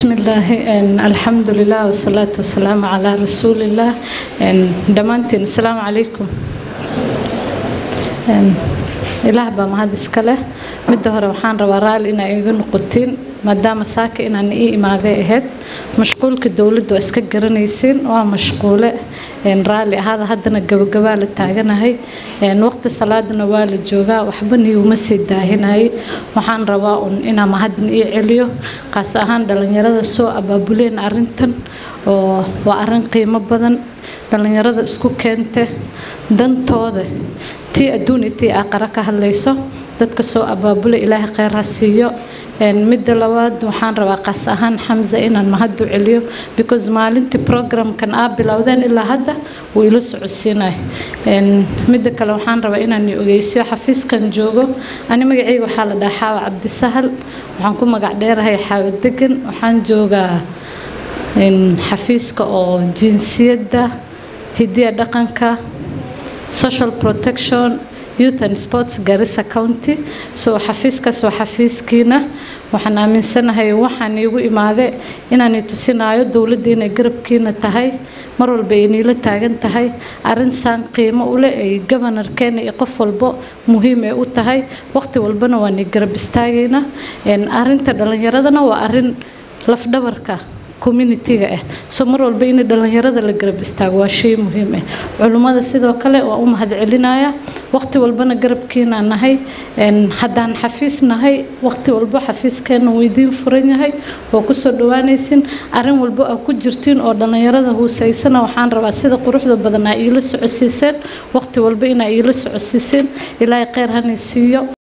bismillaahi alxamdulilah wasalaatu wasalaamu calaa rasuulillaah dhammaantiin asalaamu calaykum ilaah baa mahad iska leh midda hore waxaan rabaa raalli inaa iga noqotiin maadaama saaka inaan ii imaaday ahayd mashquulka dowladda waa iska garanaysiin waa mashquule raalli ahaada haddana gabagabaa la taaganahay waqti salaadana waa la joogaa waxba niiguma sii daahinayay waxaan rabaa un inaa mahadin ii celiyo qaas ahaan dhalinyarada soo abaabuleen arintan oo waa arin qiimo badan dhalinyarada isku keente dantooda tii adduun iyo tii aqara ka hadlayso dadka soo abaabula ilaahay kheyr ha siiyo midda labaad waxaan rabaa qaas ahaan xamza inaan mahad u celiyo because maalintii programkan aa bilowdeen ilaa hadda wuu ila socodsiinay midda kale waxaan rabaa inaan ogeysiyo xafiiskan joogo ani magacayga waxaa la dhahaa xaawa cabdisahal waxaan ku magac dheerahay xaawa degan waxaan joogaa xafiiska oo jinsiyadda hidiya dhaqanka social protection youth and sports garissa county so xafiiskaas waa xafiiskiina waxaan aaminsanahay waxaan iigu imaade inaanay tusinayo dowladda inay garabkiina tahay mar walba ay niila taagan tahay arrin saan qiimo ule ay governorkeena iyo qof walbo muhiim ay u tahay waqti walbana waan garab istaagayna arrinta dhalinyaradana waa arrin lafdhabarka communitiga ah so mar walba in dhalinyarada la garab istaago waa shay muhiim ah culummada sidoo kale waa u mahad celinaya waqti walbana garabkiina nahay haddaan xafiis nahay waqti walbo xafiiskeena wuu idiin furan yahay oo kusoo dhawaanaysin arrin walbo aa ku jirtiin oo dhalinyarada huusaysana waxaan rabaa sida quruxda badan aa iila socodsiiseen waqti walba inaa iila socodsiiseen ilaahay kheyr hanay siiyo